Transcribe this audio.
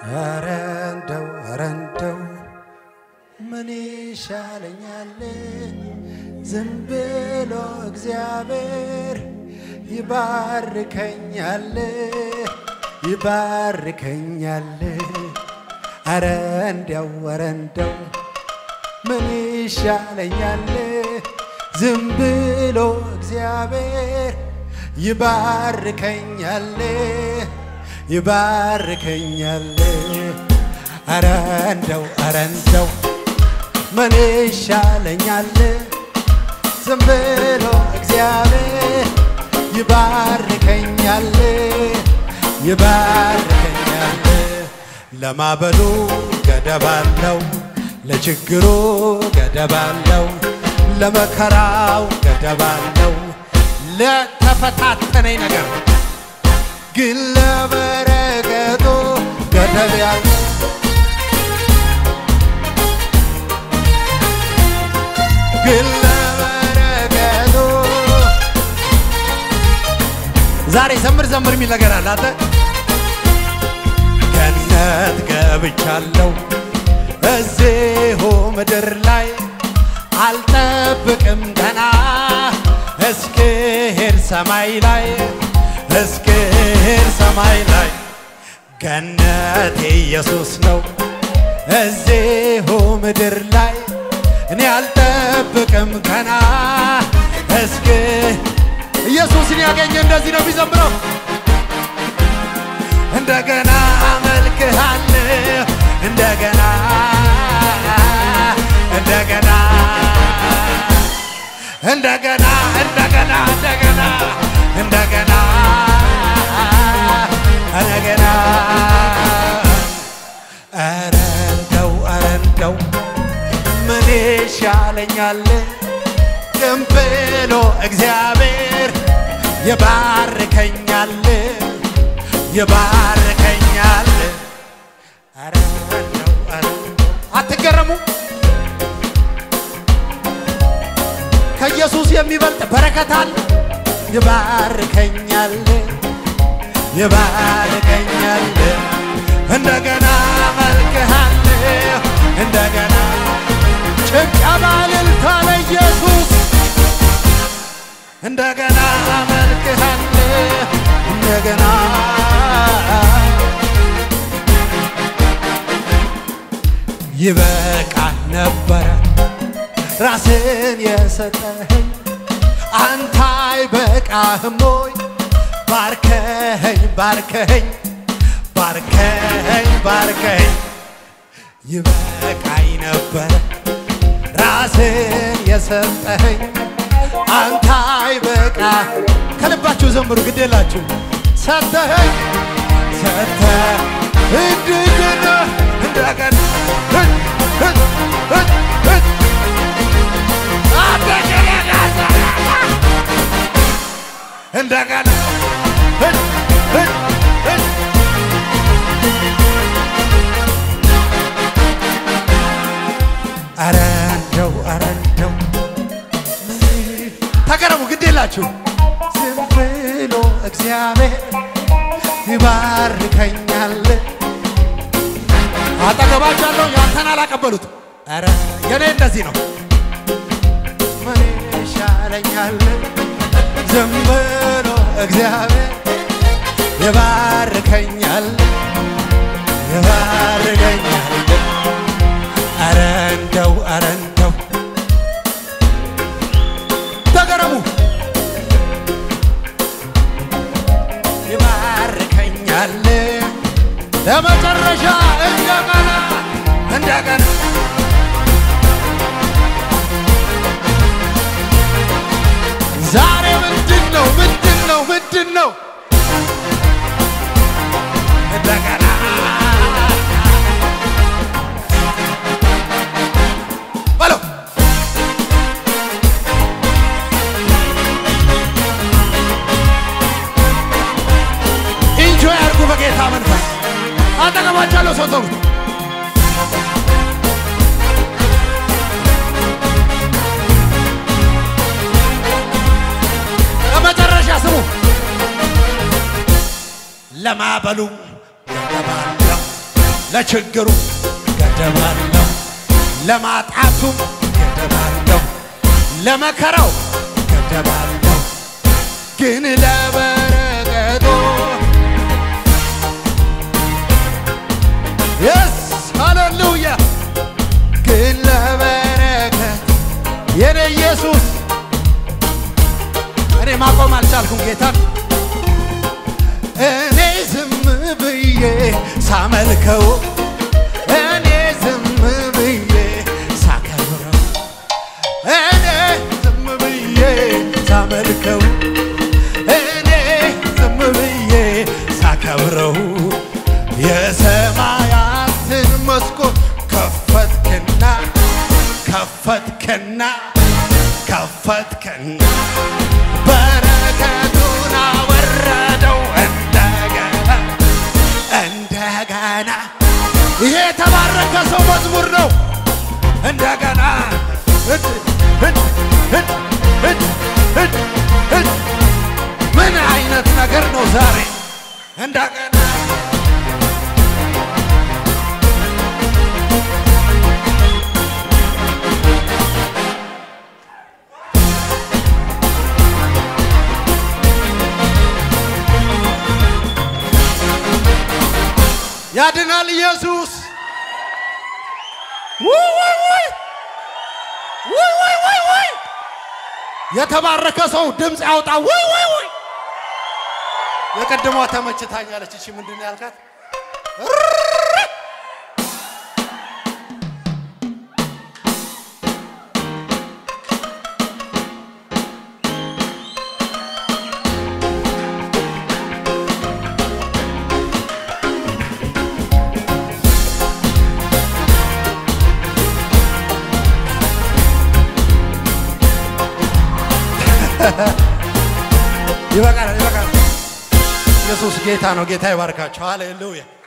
ኧረ እንደው ኧረ እንደው ምን ይሻለኛል? ዝም ብሎ እግዚአብሔር ይባርከኛል ይባርከኛል። ኧረ እንደው ኧረ እንደው ምን ይሻለኛል? ዝም ብሎ እግዚአብሔር ይባርከኛል ይባርከኛል። ኧረ እንደው ኧረ እንደው ምን ይሻለኛል? ዝም ብሎ እግዚአብሔር ይባርከኛል ይባርከኛል። ለማበሉ ገደብ አለው፣ ለችግሩ ገደብ አለው፣ ለመከራው ገደብ አለው፣ ለተፈታተነኝ ነገር ግን ለበረከቱ ገደብ ያለው ግን ለበረከቱ ዛሬ ዘምር ዘምር የሚል ነገር አለ። አንተ ገነት ገብቻለሁ እዚሁ ምድር ላይ አልጠብቅም ገና እስክሄድ ሰማይ ላይ እስክሄድ ሰማይ ላይ ገነት ኢየሱስ ነው እዚሁ ምድር ላይ እኔ አልጠብቅም ገና እስክ ኢየሱስን ያገኘ እንደዚህ ነው የሚዘምረው። እንደገና አመልክሃለሁ እንደገና እንደገና እንደገና እንደገና እንደገና እንደገና እንደገና ኧረ እንደው ኧረ እንደው ምን ይሻለኛል? ዝም ብሎ እግዚአብሔር ይባርከኛል ይባርከኛል። ኧረ እንደው ኧረ እንደው አትገረሙ? ከኢየሱስ የሚበልጥ በረከት አለ። ይባርከኛል ይባርከኛል። እንደገና መልክሃለሁ እንደገና ጭብጨባ እልልታ ለኢየሱስ እንደገና መልክሃለሁ እንደገና ይበቃ ነበረ ራስን የሰጠኸኝ አንተ አይበቃህም ወይ? ባርከኸኝ ባርከኸኝ ባርከኸኝ ባርከኸኝ ይበቃኝ ነበረ ራስን የሰጠኸኝ አንተ አይበቃ ከልባችሁ ዘምሩ፣ ግድ የላችሁ ሰጠኸኝ ሰጠ እንደገና እንደገና እንደገና ኧረ እንደው ኧረ እንደው ተገረሙ፣ ግድ የላችሁ ዝም ብሎ እግዚአብሔር ይባርከኛል። አጠገባቻለሁ ያንተን አላቀበሉት። ኧረ የኔ እንደዚህ ነው። ምን ይሻለኛል? ዝም ብሎ እግዚአብሔር ይባርከኛል ይባርከኛል። ኧረ እንደው ኧረ እንደው ተገረሙ ይባርከኛል ለመጨረሻ እንደገና እንደገና ዛሬ ምንድን ነው ምንድን ነው ምንድን ነው እንደገና በለው ኢንጆይ አድርጉ በጌታ መንፈስ አጠገባቻለሁ ሰው ተውት ለመጨረሻ ስሙ ለማበሉ ገደባለው ለችግሩ ገደብ አለው፣ ለማጣቱም ገደብ አለው፣ ለመከራው ገደብ አለው። ግን ለበረከቱ የስ ሃሌሉያ ግን ለበረከት የኔ ኢየሱስ እኔ ማቆም አልቻልኩም ጌታን እኔ ዝም ብዬ ሳመልከው እኔ ዝም ብዬ ሳከብረው እኔ ዝም ብዬ ሳመልከው እኔ ዝም ብዬ ሳከብረው የሰማያትን መስኮት ከፈትክና ከፈትክና ከፈትክና በረከቱን አወረደው እንደገና እንደገና ይሄ የተባረከ ሰው መዝሙር ነው። እንደገና እድ እድ እድ እድ እድ እድ ምን አይነት ነገር ነው ዛሬ እንደገና ያድናል ኢየሱስ። ውይ ውይ ውይ ውይ ውይ ውይ ውይ! የተባረከ ሰው ድምፅ ያውጣ። ውይ ውይ ውይ! የቀደሟ ተመችታኛለች። እሺ ምንድን ነው ያልካት? ይበቃል፣ ይበቃል። ኢየሱስ ጌታ ነው። ጌታ ይባርካቸው። ሃሌሉያ